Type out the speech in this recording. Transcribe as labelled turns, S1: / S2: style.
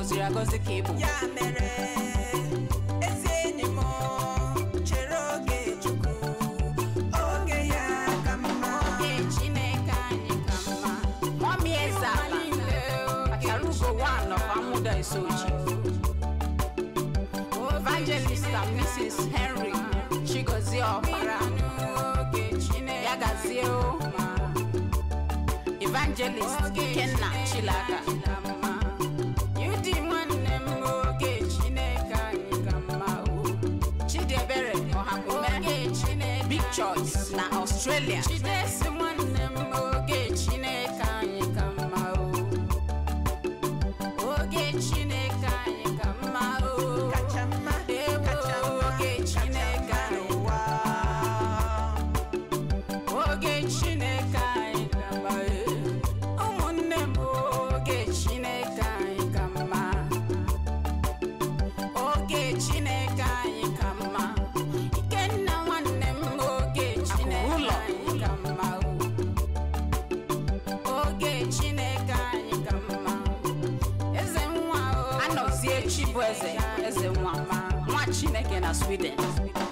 S1: gọziri agọzi ka ị bụ
S2: ya mere ezi enyi m chere oge chukwu oge ya ka mma
S3: oge chineke anyị ka mma
S1: mọmi eze ala achara ugo one of amuda isoji evangelist and mrs henry chigozie ọkpara
S3: oge chineke
S1: ya gazie o evangelist ikenna chilaka
S3: ka mma yudi nwanne m oge chineke anyị ka mma o
S1: chidiebere ọhakume
S3: oge chineke
S1: big choice na australia
S3: chidesi nwanne m oge chineke anyị ka mma o oge chineke anyị ka mma o
S2: kacha mma
S3: Ewo,
S2: kacha mma
S3: oge
S2: kacha
S3: Chineke
S2: mma
S3: anyị.
S2: n'ụwa
S3: oge chineke anyị ka mma e. ụmụnne m oge chineke anyị ka mma oge chineke anyị ka mma ikenna nwanne m oge chineke
S1: ụlọ.
S3: anyị ka mma o. oge chineke anyị ka mma eze nwa o
S1: anọzie chi bụ eze eze nwa nwa chineke na sweden